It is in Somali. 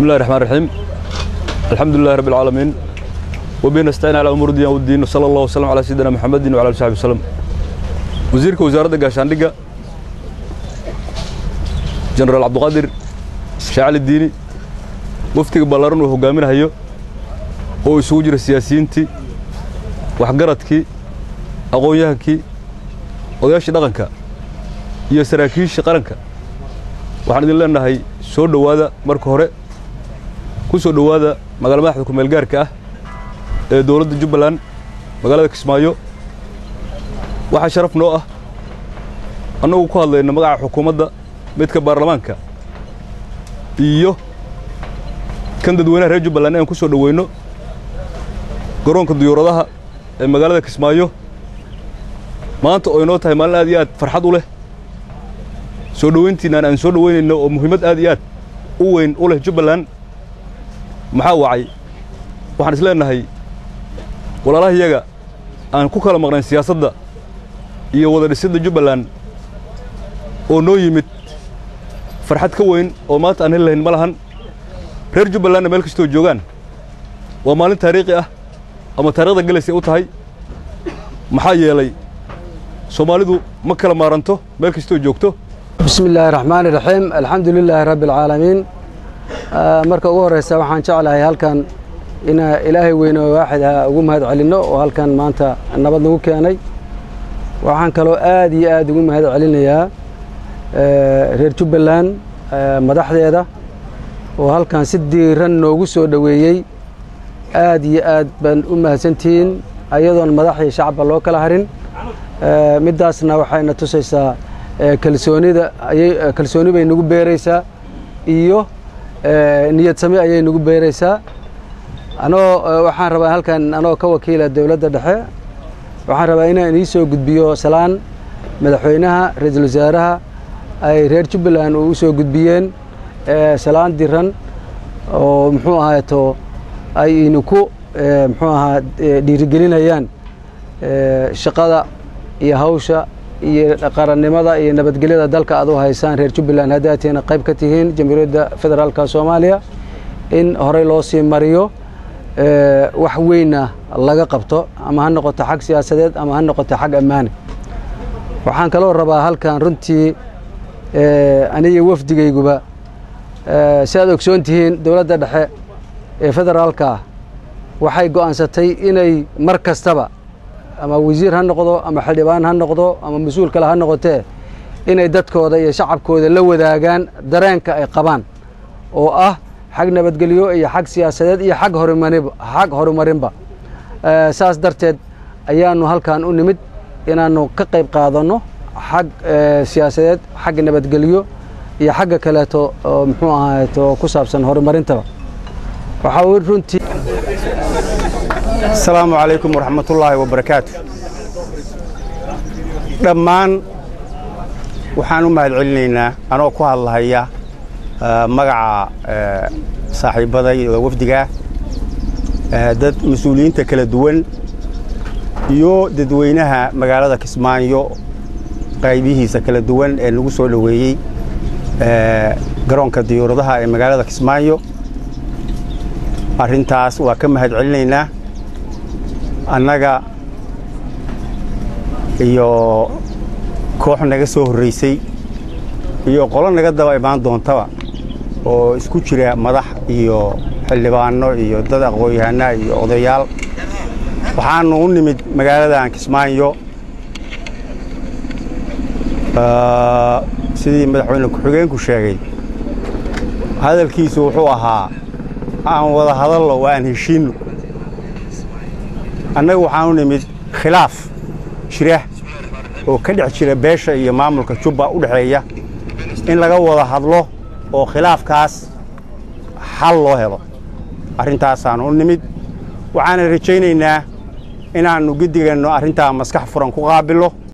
بسم الله الرحمن الرحيم الحمد لله رب العالمين وبه نستعين على أمور الدين والدين وصلى الله وسلم على سيدنا محمد وعلى آله وصحبه وسلم وزيرك وزارة gaashaandhigga jenaraal cabdiqaadir shaacali diini waftiga ballaaran uu hogaaminayo oo isugu jira siyaasiyiintii waxgaradkii aqoon-yahankii odayaashii dhaqanka iyo saraakiishii qaranka waxaan idin leenahay soo dhowaada marka hore ku soo dhowaada magaala madaxda ku meelgaarka ah ee dowladda jubbaland magaalada kismaayo waxaa sharaf noo ah annagu ku hadlayna magaca xukuumadda midka baarlamaanka iyo kan dadweynaha reer jubbaland inaan ku soo dhoweyno garoonka diyuuradaha ee magaalada kismaayo maanta oo inoo tahay maalin aad iyo aad farxad u leh soo dhoweyntiinaan aan soo dhoweynayno oo muhiimad aad iyo aad u weyn u leh jubbaland maxaa wacay waxaan is leenahay walaalaha iyaga aan ku kala maqnayn siyaasadda iyo wada dhisidda jubbaland oo noo yimid farxad ka weyn oo maanta aan heli lahayn ma lahan reer jubbalandna meel kastoo joogaan waa maalin taariikhi ah ama taariikhda gelaysay u tahay maxaa yeelay soomaalidu ma kala maaranto meel kastoo joogto bismi illaahi raxmaani raxiim alxamdu lilaahi rabbi alcaalamiin marka ugu horreysa waxaan jeclahay halkan inaa ilaahay weyne oo waaxid ha ugu mahad celinno oo halkan maanta nabad nagu keenay waxaan kaloo aad iyo aad ugu mahad celinayaa reer jubbaland madaxdeeda oo halkan si diiran noogu soo dhoweeyey aad iyo aad baan u mahadsantihiin ayadoon madax iyo shacabba loo kala harin middaasna waxayna tusaysaa kalsoonida ayay kalsooni bay nagu beeraysaa iyo niyad sami ayay nagu beeraysaa anoo waxaan rabaa halkan anoo ka wakiila dowladda dhexe waxaan rabaa inaan inii soo gudbiyo salaan madaxweynaha ra-iisul wasaaraha ay reer jubbaland u soo gudbiyeen salaan diran oo muxuu ahaato ay idinku muxuu ahaa dhiirigelinayaan shaqada iyo hawsha iyo qarannimada iyo nabadgelyada dalka aad u haysaan reer jubbaland haddaatiina qayb ka tihiin jamhuuriyadda federaalka soomaaliya in horey loo sii mariyo wax weynna laga qabto ama ha noqoto xag siyaasadeed ama ha noqoto xag ammaane waxaan kaloo rabaa halkan runtii aniga wafdigayguba si aad ogsoon tihiin dowladda dhexe ee federaalka ah waxay go'aansatay inay mar kastaba ama wasiir ha noqdo ama xildhibaan ha noqdo ama mas-uul kale ha noqotee inay dadkooda iyo shacabkooda la wadaagaan dareenka ay qabaan oo ah xag nabadgelyo iyo xag siyaasadeed iyo xag horumarinba xag horumarinba saas darteed ayaanu halkan u nimid inaannu ka qayb qaadanno xag siyaasadeed xag nabadgelyo iyo xagga kaleeto oo muxuu ahaato ku saabsan horumarintaba waxaa runtii asalaamu calaykum waraxmatullaahi wabarakaatu dhammaan waxaan u mahad celinaynaa anoo ku hadlahaya magaca saaxiibbaday oo wafdigaa dad mas-uuliyiinta kala duwan iyo dadweynaha magaalada kismaayo qaybihiisa kala duwan ee nagu soo dhoweeyey garoonka diyuuradaha ee magaalada kismaayo arrintaas waa ka mahad celinaynaa annaga iyo koox naga soo horraysay iyo qolo naga daba imaan doontaba oo isku jira madax iyo xildhibaanno iyo dad aqoon-yahanaa iyo odayaal waxaannu u nimid magaaladan kismaayo sidii madaxweyne ku-xigeenku sheegay hadalkiisu wuxuu ahaa aan wada hadallo waa aan heshiinno annaga waxaan u nimid khilaaf jira oo ka dhex jira beesha iyo maamulka jubba u dhexeeya in laga wada hadlo oo khilaafkaas xal loo helo arrintaasaanu u nimid waxaana rajaynaynaa inaannu gediganno arrintaa maskax furan ku qaabillo